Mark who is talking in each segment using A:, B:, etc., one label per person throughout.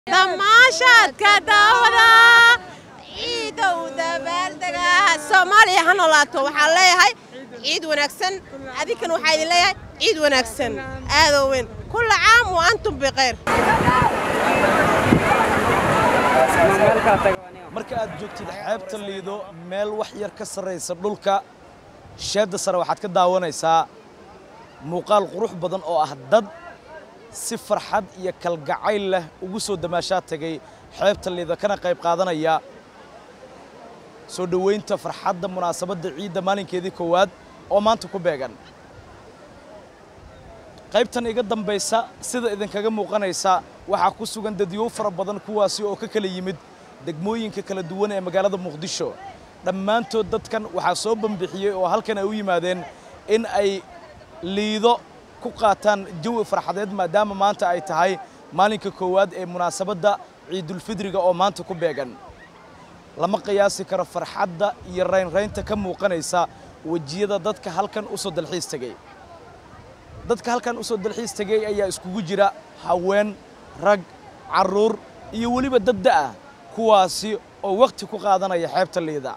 A: damaashaadka daawada ciidow dabaaldega soomaaliya ha noolaato waxaan leeyahay ciid wanaagsan adinkan waxaa idin leeyahay ciid wanaagsan aadoo weyn kulla caam wa antum bikhayr
B: marka aad joogtid xeebta liido meel wax yar ka sarraysa dhulka sheedda sare waxaad ka daawanaysaa muuqaal qurux badan oo ah dad si farxad iyo kalgacayl leh ugu soo damaashaa tegay xeebta liido kana qayb qaadanaya soo dhoweynta farxadda munaasabadda ciidda maalinkeedii koowaad oo maanta ku beegan qaybtan iga dambaysa sida idinkaga muuqanaysa waxaa ku sugan dadyow fara badan kuwaasi oo ka kala yimid degmooyinka kala duwan ee magaalada muqdisho dhammaantood dadkan waxaa soo bambixiyey oo halkan ay u yimaadeen in ay liido ku qaataan jawi farxadeed maadaama maanta ay tahay maalinka koowaad ee munaasabadda ciidulfidriga oo maanta ku beegan lama qiyaasi karo farxadda iyo raynraynta ka muuqanaysa wejiyada dadka halkan u soo dalxiis tegey dadka halkan u soo dalxiis tegey ayaa iskugu jira haween rag carruur iyo weliba dad da'ah kuwaasi oo wakhti ku qaadanaya xeebta liida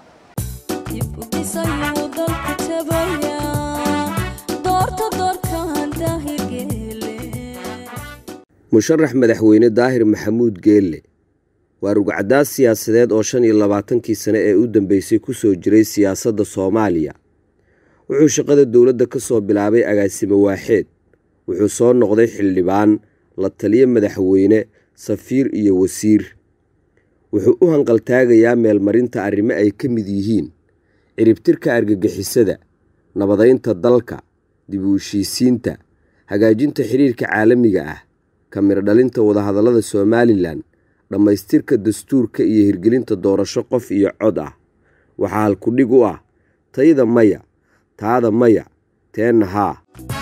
C: musharax madaxweyne daahir maxamuud geelle waa rugcadaas siyaasadeed oo shan iyo labaatankii sane ee u dambeysay ku soo jiray siyaasadda soomaaliya wuxuu shaqada dowladda ka soo bilaabay agaasimo waaxeed wuxuu soo noqday xildhibaan la taliyo madaxweyne safiir iyo wasiir wuxuu u hanqaltaagayaa meelmarinta arrimo ay ka mid yihiin ciribtirka argagixisada nabadaynta dalka dib u heshiisiinta hagaajinta xidhiirka caalamiga ah kamiro dhalinta wadahadallada somalilan dhammaystirka dastuurka iyo hirgelinta doorasho qof iyo cod ah waxaa halkudhig u ah tayda maya taada maya teenna haa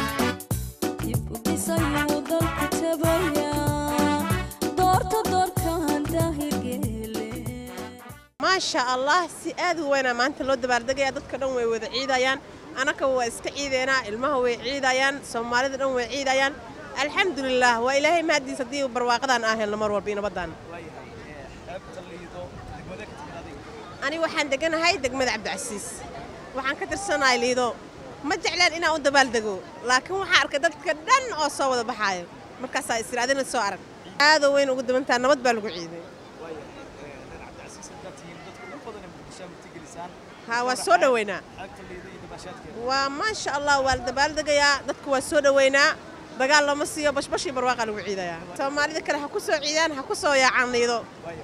A: maasha allah si aad u weynaa maanta loo dabaaldegaya dadka dhan way wada ciidayaan anaka waa iska ciideynaa ilmaha way ciidayaan soomaalida dhan way ciidayaan alxamdulilah waa ilaahay mahadiis haddii barwaaqadaan aan helno mar walba iyo nabadaan ani waxaan deganahay degmada cabdicasiis waxaan ka tirsanahay liido ma jeclaan inaan u dabaaldego laakiin waxaan arkay dadka dhan oo soo wada baxaayo markaasaa israadina soo arag aadoo weyn ugu dabantaa nabad baa lagu ciiday ha waa soo dhoweynaa waa maasha allah waa la dabaaldegayaa dadku waa soo dhoweynaa dagaal lama siiyo bashbashii barwaaqa lagu ciidayaa soomaalida kale ha ku soo ciidaan ha ku soo yaacaan liido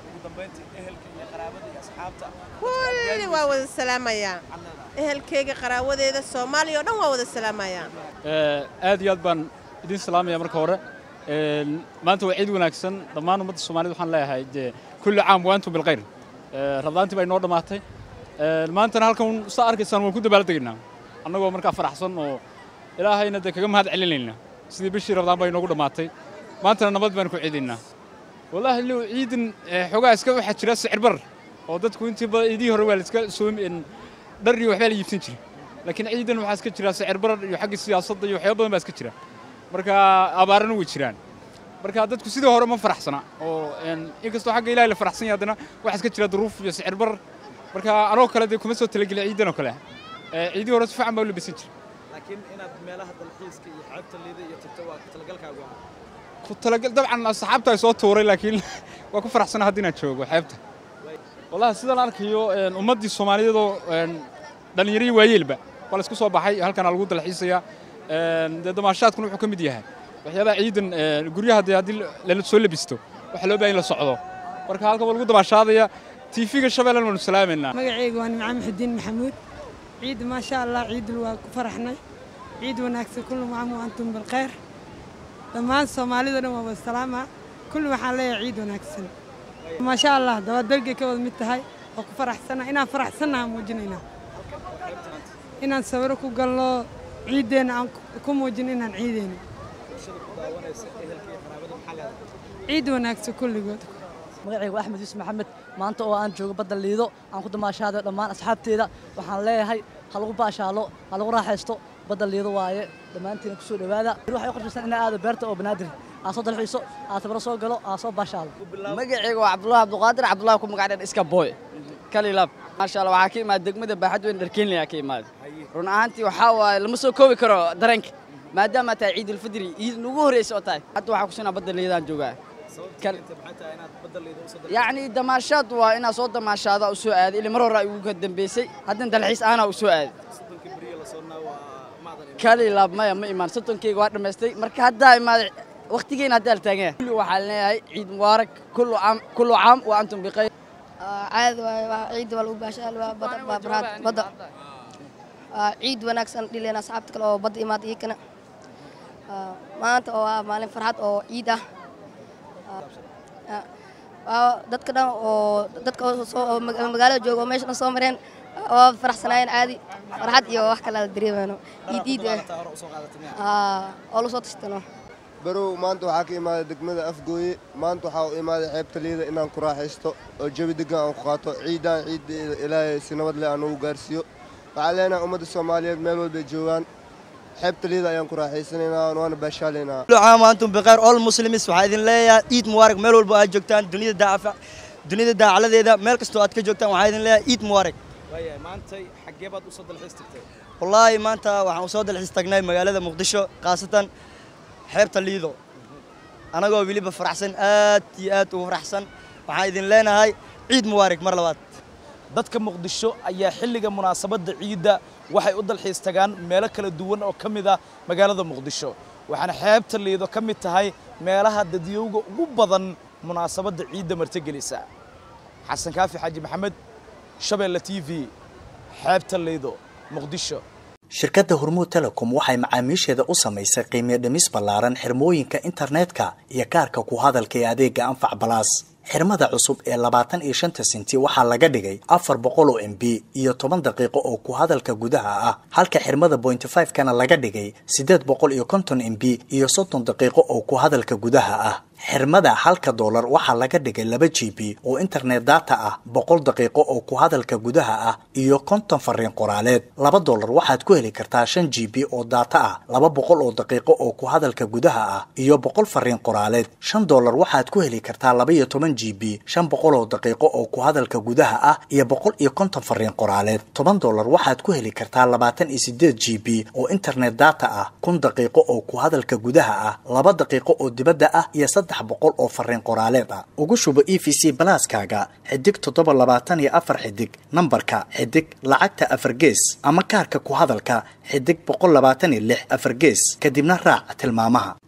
A: kulli waa wada salaamayaa ehelkayga qaraawadeeda soomaaliya oo dhan waa wada salaamayaa
D: aad iyo aad baan idin salaamaya marka hore maanta waa ciid wanaagsan dhammaan ummadda soomaalida waxaan leeyahay dee kulli caam wa antum bilkhayr rabdaantii baa inoo dhammaatay maantana halkan saa arkaysaan waan ku dabaaldegaynaa annagoo markaa faraxsan oo ilaahayna dee kaga mahad celinaynaa sidii bishii rabdaan baa inoogu dhammaatay maantana nabad baan ku ciidaynaa wallaahi low ciidan xoogaa iska waxaa jira sicir bar oo dadku intii idii hore waa la iska soomi dhar iyo waxbaa la iibsan jiray laakiin ciidan waxaa iska jira sicir barar iyo xagga siyaasadda iyo waxyaaba badan baa iska jira marka abaarana way jiraan marka dadku sidii hore ma faraxsana oo inkastoo xagga ilaahay la faraxsan yahay haddana waxaa iska jira duruuf iyo sicir barar marka anoo kale dee kuma soo talagelin ciidan oo kale ciidii hore si fiican baa u labisan jiray
B: laakiin inaad meelaha dalxiiska iyo xeebta liida iyo tagto waa talagalkaagu ah
D: ku talagal dabcan asxaabta ay soo tuuray laakiin waa ku faraxsana haddii inaan joogo xeebta wallahi sidaan arkayo ummaddii soomaaliyeedoo dhallinyaradii waayeelba waa la isku soo baxay halkana lagu dalxiisayaa dee damaashaadkuna wuxuu ka mid yahay waxyaabaha ciidan guryaha dee haddii lala soo labisto waxaa loo baahan in la socdo marka halkan waa lagu damaashaadaya tiifiga shabeellan waanu salaamaynaa
E: magacayga waa nimcaan maxudiin maxamuud ciid maasha allah ciidul waa ku faraxnay ciid wanaagsan kullu macaam wa antum bilkhayr dhammaan soomaalida dhan waa wada salaama kulli waxaan leeyahay ciid wanaagsan maasha allah dabaaldegay ka wada mid tahay oo ku faraxsana inaan faraxsannaha muujinaynaa inaan sawiro ku galno ciiddeenna aan ku muujin inaan ciideyno ciid wanaagsan kulligood
F: magacaygu axmed yuusuf maxamed maanta oo aan joogo badda liido aan ku damaashaadayo dhammaan asxaabteeda waxaan leeyahay ha lagu baashaalo ha lagu raaxaysto badda liido waaye dhammaantiina ku soo dhowaada waxay u qorshaysan inay aado beerta oo banaadir aa soo dalxiiso aa tabaro soo galo aa soo baashaalo
G: magacayga waa cabdullahi cabduqaadir cabdullahi ku magac dheer iska booy kalilaab maasha allah waxaa ka imaada degmada baaxad weyn dharkeenlaya ka imaada run ahaantii waxaa waaye lama soo koobi karo dareenka maadaama tahay ciidulfidri ciid nugu horreysa oo tahay hadda waxaa kusinaa badda liidaan joogaa yacni damaashaad waa inaa soo damaashaada u soo aaday ili mar hore ay ugu ka dambeysay haddana dalxiis aanaa u soo aaday kalilaab maya ma imaan soddonkeyga waa dhammaystay marka haddaa imaaday waqtigeena haddaa la taagan yahay kulli waxaa leeyahay ciid mubaarak kullu caam kullu caam wa antum bikhayr
H: caadi waaye waa ciid waa lagu baashaal waa bada waa baraad badda Waa ciid wanaagsan dhileen asxaabta kale oo badda imaada iyakana Waa maanta oo waa maalin farxad oo ciid ah Waa- waa dadka dhan oo dadka oo soo oo maga- magaalada jooga oo meesha dhan soo mareen waa faraxsanaayeen caadi farxad iyo wax kale la dareemayno ciid ciid eh Aa, oo la soo tashtano
I: barow maanta waxaa ka imaaday degmada afgooye maanta waxaa u imaaday xeebta liida inaan ku raaxaysto oo jawi degan aan ku qaato ciidaan ciidda ilaahay si nabad leh aan ugu gaarsiiyo waxaan leenahay ummadda soomaaliyeed meel walbay joogaan xeebta liida ayaan ku raaxaysanaynaa waana baashaalaynaa
J: كل عام وانتم بخير all muslims waxaa idin leeyahay ciid mubaarak meel walba aad joogtaan dunida daafa dunida daacaladeeda meel kastoo aad ka joogtaan waxaa idin leeyahay ciid mubaarak
B: waayahay maantay xaggee baad usoo dalxiis tagtay
J: wallaahi maanta waxaan usoo dalxiis tagnay magaalada muqdisho khaasatan xeebta liido anagoo weliba faraxsan aad iyo aad ugu faraxsan waxaan idin leenahay ciid mubaarak mar labaad
B: dadka muqdisho ayaa xilliga munaasabadda ciidda waxay u dalxiis tagaan meelo kala duwan oo ka mid ah magaalada muqdisho waxaana xeebta liido ka mid tahay meelaha dadyowga ugu badan munaasabadda ciidda martigelisa xasan kaafi xaaji maxamed shabeelle t v xeebta liido muqdisho
K: shirkadda hormuud telecom waxay macaamiisheeda u samaysay qiimiyo dhimis ballaaran xirmooyinka internetka iyo kaarka ku hadalka ee adeega anfac balaas xirmada cusub ee labaatan iyo shanta senti waxaa laga dhigay afar boqol oo m b iyo toban daqiiqo oo ku hadalka gudaha ah halka xirmada bointy five kana laga dhigay siddeed boqol iyo konton m b iyo soddon daqiiqo oo ku hadalka gudaha ah xirmada halka doolar waxaa laga dhigay laba g b oo internet data ah boqol daqiiqo oo ku hadalka gudaha ah iyo konton fariin qoraaleed laba doolar waxaad ku heli kartaa shan g b oo data ah laba boqol oo daqiiqo oo ku hadalka gudaha ah iyo boqol fariin qoraaleed shan doolar waxaad ku heli kartaa laba iyo toban g b shan boqol oo daqiiqo oo ku hadalka gudaha ah iyo boqol iyo konton fariin qoraaleed toban doolar waxaad ku heli kartaa labaatan iyo sideed g b oo internet data ah kun daqiiqo oo ku hadalka gudaha ah laba daqiiqo oo dibadda ah iyo saddex boqol oo fariin qoraaleed ah ugu shubo e v c balaaskaaga xidig toddoba labaatan iyo afar xidig nambarka xidig lacagta afar gees ama kaarka ku hadalka xidig boqol labaatan iyo lix afar gees kadibna raac tilmaamaha